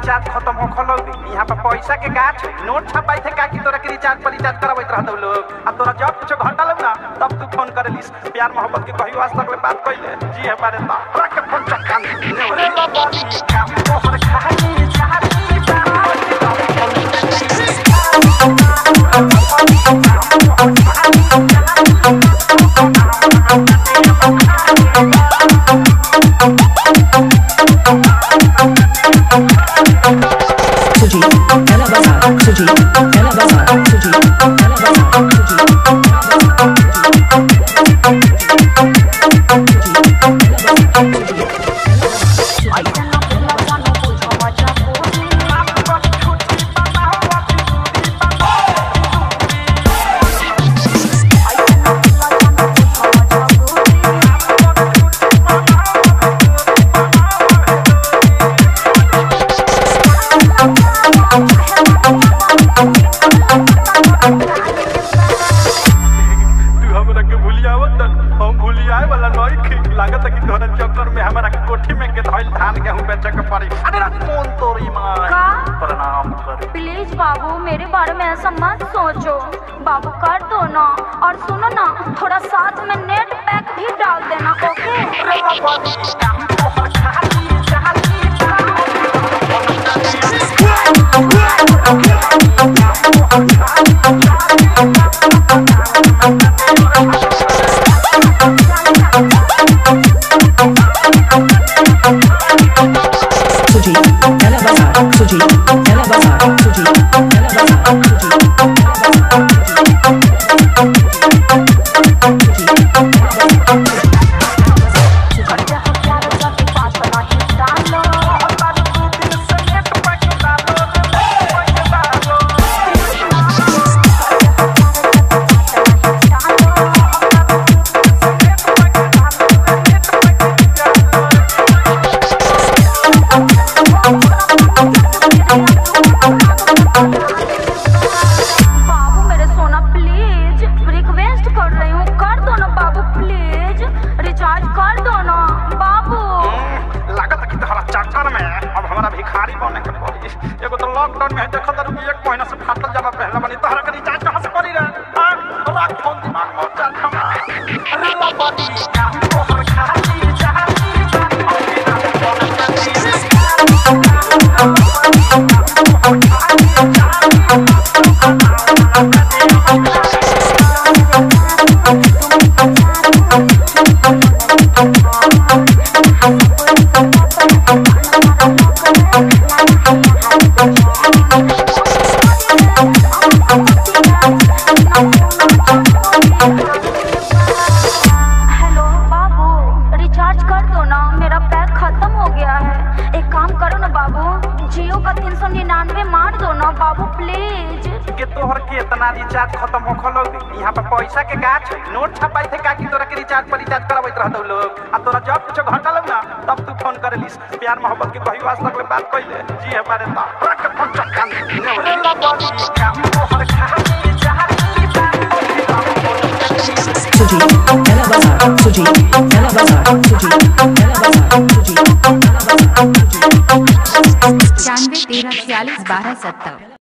Recharge खत्म हो खलो यहाँ पे पैसा के गाछ नोट छपाई थे का कि तोरा के रिचार्ज पर रिचार्ज करावत रहत लोग अब तोरा जब कुछ घटल ना तब तू फोन करे लिस प्यार मोहब्बत के कहियो आज तक ले बात कइले जी हमारे ता रख के फोन चक्का रे बाबी काम तोहर खाई चाहती Suji, Ella Bazaar, Suji, Ella Bazaar, Suji, Ella Bazaar, Suji, तू हमरा के भूलियावत हम भूलियाए वाला नई खी लागत है कि तोहरा चक्कर में हमरा के कोठी में के धइल धान गेहूं बेचे के पड़ी अरे रात मोन तोरी मां का? प्रणाम करे प्लीज बाबू मेरे बारे में ऐसा मत सोचो बाबू कर दो ना और सुनो ना थोड़ा साथ में नेट पैक भी डाल देना ओके Suji, Ella Bazaar, Suji, Ella Bazaar, Suji, Ella Bazaar, Suji, बाबू मेरे सोना प्लीज रिक्वेस्ट कर रही हूँ कर दो ना बाबू प्लीज रिचार्ज कर दो ना बाबू लागत है कि तोहरा चक्कर में अब हमरा भिखारी बने के पड़ी एगो तो लॉकडाउन में है देखत रही एक महीना से फाटल जमा पहले बनी तोहरा के रिचार्ज कहां से करी रे हां राख फोन दिमाग में चल हम अरे ला बड़ी का तोहर खाली चाहती हेलो बाबू रिचार्ज कर दो ना मेरा पैक खत्म हो गया है एक काम करो ना बाबू जियो का तीन सौ निन्यानवे मार दो ना बाबू प्लीज के तोहर के इतना रिचार्ज खत्म हो खलो यहाँ पे पैसा के गाछ नोट छपाई थे का कि तोरा के रिचार्ज पर रिचार्ज करावत रहत लोग आ तोरा जब कुछ घटल ना तब तू फोन करे लिस प्यार मोहब्बत के कहियो आज तक ले बात कइले जी हमारे ता रख के फोन चक्का रे बाबी काम तोहर खाई चाहती Suji, Ella Bazaar, Suji, Ella Bazaar, Suji, Ella Bazaar, Suji, Ella Bazaar, Suji. पचानवे तेरह छियालीस बारह सत्तर